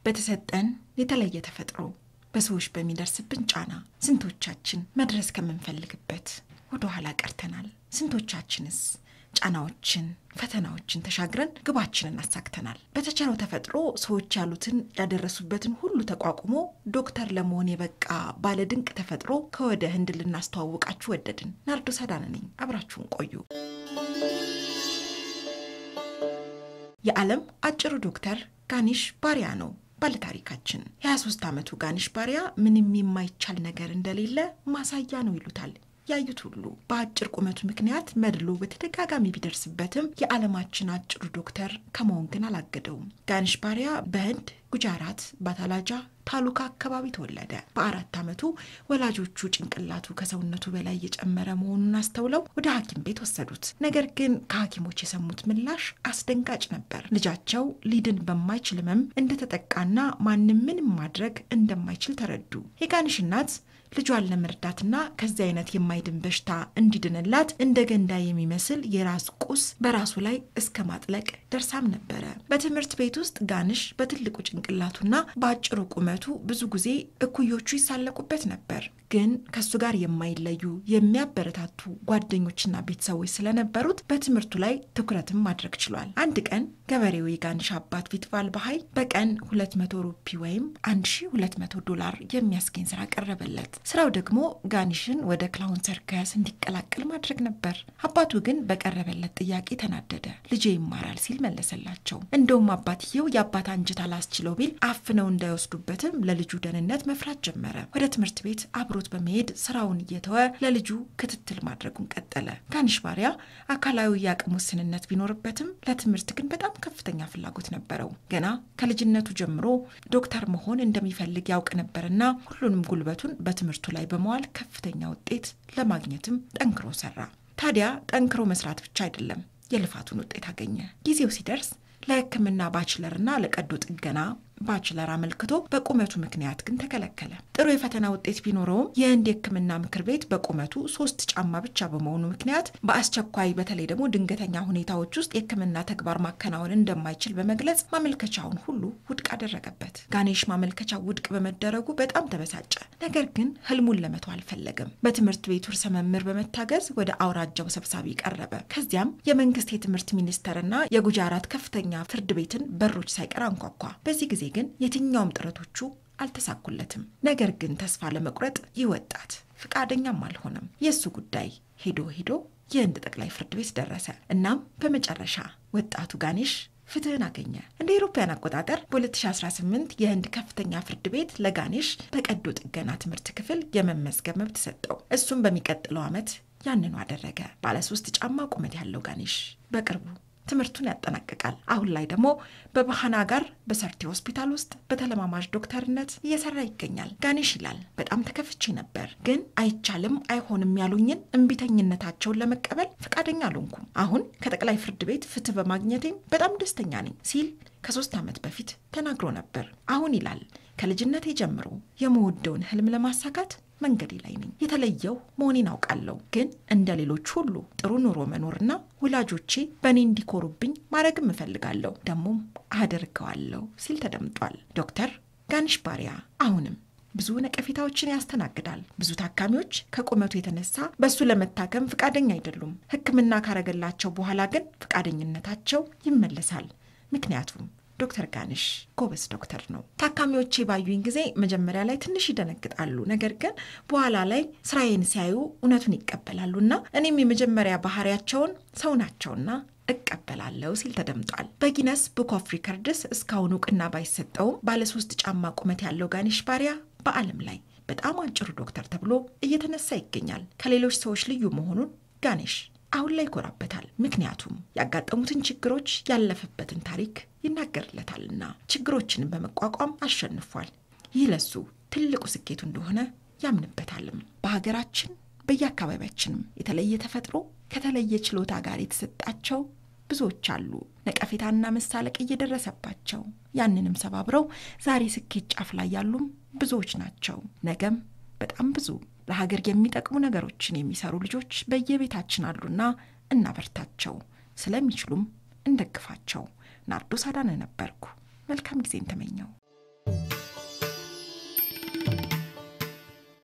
በተሰጠን የተለየ ተፈጥሮ በሰዎች በሚደርስብን ጫና ስንቶቻችን መድረስ ከምንፈልግበት ወደ ኋላ ቀርተናል? ስንቶቻችንስ ጫናዎችን፣ ፈተናዎችን ተሻግረን ግባችንን አሳክተናል? በተቸረው ተፈጥሮ ሰዎች ያሉትን ያደረሱበትን ሁሉ ተቋቁሞ ዶክተር ለመሆን የበቃ ባለድንቅ ተፈጥሮ ከወደ ህንድ ልናስተዋውቃችሁ ወደድን። ናርዶስ አዳነ ነኝ። አብራችሁን ቆዩ። የዓለም አጭሩ ዶክተር ጋኒሽ ባሪያ ነው ባለታሪካችን። የ23 ዓመቱ ጋኒሽ ባሪያ ምንም የማይቻል ነገር እንደሌለ ማሳያ ነው ይሉታል ያዩት ሁሉ። በአጭር ቁመቱ ምክንያት መድሎ በተደጋጋሚ ቢደርስበትም የዓለማችን አጭሩ ዶክተር ከመሆን ግን አላገደውም። ጋኒሽ ባሪያ በህንድ ጉጃራት ባታላጃ ታሉካ አካባቢ ተወለደ። በአራት ዓመቱ ወላጆቹ ጭንቅላቱ ከሰውነቱ በላይ እየጨመረ መሆኑን አስተውለው ወደ ሐኪም ቤት ወሰዱት። ነገር ግን ከሐኪሞች የሰሙት ምላሽ አስደንጋጭ ነበር። ልጃቸው ሊድን በማይችል ህመም እንደተጠቃና ማንም ምንም ማድረግ እንደማይችል ተረዱ። የጋኒሽ እናት ልጇን ለመርዳትና ከዚህ አይነት የማይድን በሽታ እንዲድንላት እንደ ገንዳ የሚመስል የራስ ቁስ በራሱ ላይ እስከ ማጥለቅ ደርሳም ነበረ። በትምህርት ቤት ውስጥ ጋንሽ በትልቁ ጭንቅላቱና በአጭሩ ቁመቱ ብዙ ጊዜ እኩዮቹ ይሳለቁበት ነበር። ግን ከሱ ጋር የማይለዩ የሚያበረታቱ ጓደኞችና ቤተሰቦች ስለነበሩት በትምህርቱ ላይ ትኩረትም ማድረግ ችሏል። አንድ ቀን ገበሬው የጋንሽ አባት ቪትቫል በሀይ በቀን 200 ሩፒ ወይም 1200 ዶላር የሚያስገኝ ስራ ቀረበለት። ስራው ደግሞ ጋኒሽን ወደ ክላውን ሰርከስ እንዲቀላቀል ማድረግ ነበር። አባቱ ግን በቀረበለት ጥያቄ ተናደደ። ልጄ ይማራል ሲል መለሰላቸው። እንደውም አባትየው የአባት አንጀት አላስችለው ቢል አፍነው እንዳይወስዱበትም ለልጁ ደህንነት መፍራት ጀመረ። ወደ ትምህርት ቤት አብሮት በመሄድ ስራውን እየተወ ለልጁ ክትትል ማድረጉን ቀጠለ። ጋኒሽ ባሪያ አካላዊ የአቅም ውስንነት ቢኖርበትም ለትምህርት ግን በጣም ከፍተኛ ፍላጎት ነበረው። ገና ከልጅነቱ ጀምሮ ዶክተር መሆን እንደሚፈልግ ያውቅ ነበርና ሁሉንም ጉልበቱን በትምህርቱ ላይ በመዋል ከፍተኛ ውጤት ለማግኘትም ጠንክሮ ሰራ። ታዲያ ጠንክሮ መስራት ብቻ አይደለም፣ የልፋቱን ውጤት አገኘ። ጊዜው ሲደርስ ለሕክምና ባችለርና ለቀዶ ጥገና ባችለር አመልክቶ በቁመቱ ምክንያት ግን ተከለከለ። ጥሩ የፈተና ውጤት ቢኖረውም የህንድ የሕክምና ምክር ቤት በቁመቱ ሶስት ጫማ ብቻ በመሆኑ ምክንያት በአስቸኳይ በተለይ ደግሞ ድንገተኛ ሁኔታዎች ውስጥ የሕክምና ተግባር ማከናወን እንደማይችል በመግለጽ ማመልከቻውን ሁሉ ውድቅ አደረገበት። ጋኔሽ ማመልከቻው ውድቅ በመደረጉ በጣም ተበሳጨ። ነገር ግን ህልሙን ለመተው አልፈለገም። በትምህርት ቤቱ ርዕሰ መምህር በመታገዝ ወደ አውራጃው ሰብሳቢ ቀረበ። ከዚያም የመንግስት የትምህርት ሚኒስቴርና የጉጃራት ከፍተኛ ፍርድ ቤትን በሮች ሳይቀር አንኳኳ። በዚህ ጊዜ ግን የትኛውም ጥረቶቹ አልተሳኩለትም። ነገር ግን ተስፋ ለመቁረጥ ይህ ወጣት ፍቃደኛም አልሆነም። የእሱ ጉዳይ ሄዶ ሄዶ የህንድ ጠቅላይ ፍርድ ቤት ደረሰ። እናም በመጨረሻ ወጣቱ ጋኔሽ ፍትህን አገኘ። እንደ አውሮፓውያን አቆጣጠር በ2018 የህንድ ከፍተኛ ፍርድ ቤት ለጋኔሽ በቀዶ ጥገና ትምህርት ክፍል የመመዝገብ መብት ሰጠው። እሱም በሚቀጥለው ዓመት ያንኑ አደረገ። ባለሶስት ጫማ ቁመት ያለው ጋኔሽ በቅርቡ ትምህርቱን ያጠናቅቃል። አሁን ላይ ደግሞ በባህና ጋር በሰርቲ ሆስፒታል ውስጥ በተለማማጅ ዶክተርነት እየሰራ ይገኛል። ጋኔሽ ይላል በጣም ተከፍቼ ነበር፣ ግን አይቻልም አይሆንም ያሉኝን እምቢተኝነታቸውን ለመቀበል ፈቃደኛ አልሆንኩም። አሁን ከጠቅላይ ፍርድ ቤት ፍትህ በማግኘቴም በጣም ደስተኛ ነኝ ሲል ከሶስት ዓመት በፊት ተናግሮ ነበር። አሁን ይላል ከልጅነቴ ጀምሮ የመወደውን ህልም ለማሳካት መንገዴ ላይ ነኝ። የተለየው መሆኔን አውቃለሁ፣ ግን እንደ ሌሎች ሁሉ ጥሩ ኑሮ መኖርና ወላጆቼ በእኔ እንዲኮሩብኝ ማድረግም እፈልጋለሁ፣ ደግሞም አደርገዋለሁ ሲል ተደምጧል። ዶክተር ጋኒሽ ባሪያ አሁንም ብዙ ነቀፌታዎችን ያስተናግዳል። ብዙ ታካሚዎች ከቁመቱ የተነሳ በእሱ ለመታከም ፍቃደኛ አይደሉም። ሕክምና ካረገላቸው በኋላ ግን ፍቃደኝነታቸው ይመለሳል። ምክንያቱም ዶክተር ጋንሽ ጎበዝ ዶክተር ነው። ታካሚዎቼ ባዩኝ ጊዜ መጀመሪያ ላይ ትንሽ ይደነግጣሉ። ነገር ግን በኋላ ላይ ስራዬን ሲያዩ እውነቱን ይቀበላሉና እኔም የመጀመሪያ ባህሪያቸውን ሰው ናቸውና እቀበላለሁ ሲል ተደምጧል። በጊነስ ቡክ ኦፍ ሪከርድስ እስካሁን እውቅና ባይሰጠውም ባለሶስት ጫማ ቁመት ያለው ጋኒሽ ባሪያ በዓለም ላይ በጣም አጭሩ ዶክተር ተብሎ እየተነሳ ይገኛል። ከሌሎች ሰዎች ልዩ መሆኑን ጋኔሽ አሁን ላይ ይኮራበታል። ምክንያቱም ያጋጠሙትን ችግሮች ያለፈበትን ታሪክ ይናገርለታልና ችግሮችንም በመቋቋም አሸንፏል። ይህ ለሱ ትልቁ ስኬቱ እንደሆነ ያምንበታልም። በሀገራችን በየአካባቢያችንም የተለየ ተፈጥሮ ከተለየ ችሎታ ጋር የተሰጣቸው ብዙዎች አሉ። ነቀፌታና መሳለቅ እየደረሰባቸው ያንንም ሰባብረው ዛሬ ስኬት ጫፍ ላይ ያሉም ብዙዎች ናቸው። ነገም በጣም ብዙ ለሀገር የሚጠቅሙ ነገሮችን የሚሰሩ ልጆች በየቤታችን አሉና እናበርታቸው። ስለሚችሉም እንደግፋቸው። ናርዶስ አዳነ ነበርኩ። መልካም ጊዜን ተመኘው።